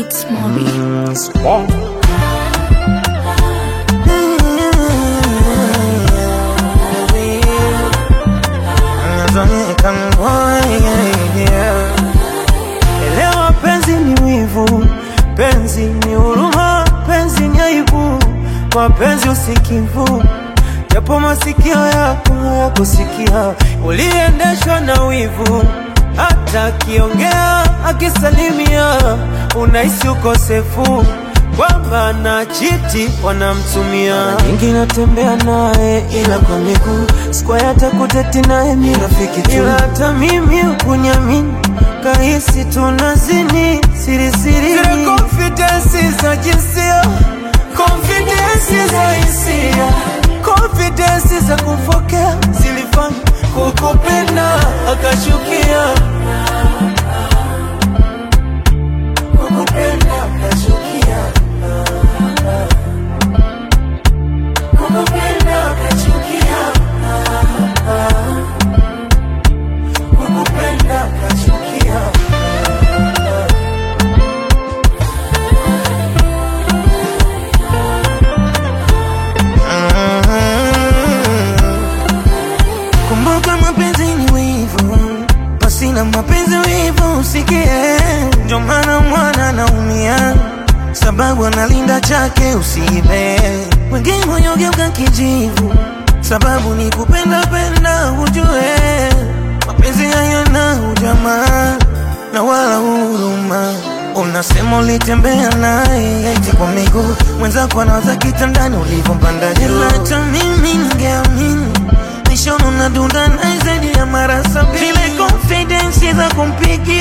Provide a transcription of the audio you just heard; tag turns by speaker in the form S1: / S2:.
S1: It's mommy.
S2: Small.
S3: Elewa penzi ni wivu, penzi ni huruma, penzi ni aibu, mapenzi usikivu, japo masikio yako hayakusikia, uliendeshwa na wivu, hata akiongea akisalimia, unahisi ukosefu kwamba na chiti wanamtumia. Mara nyingi natembea naye ila kwa miguu, sikuwa hata kuteti naye mi rafiki tu, ila hata mimi ukunyamini kahisi tunazini siri siri, zile confidence za jinsia, confidence za hisia, confidence za kufokea zilifanya kukupenda akashukia, kukupenda akashukia, kukupenda akachukia, kukupenda akachukia. Kumbuka mapenzi ni wivu, pasina mapenzi wivu usikie. Ndio maana mwana anaumia, sababu analinda chake usiibe. Wengine wanyogeuka kijivu, sababu ni kupenda penda, ujue mapenzi hayana ujamaa na wala huruma. Unasema ulitembea naye eti kwa miguu, mwenzako anawaza kitandani ulivyompanda juu. Ila hata mimi ningeamini Nishono na dunda na zaidi ya mara sabini Zile confidence za kumpigia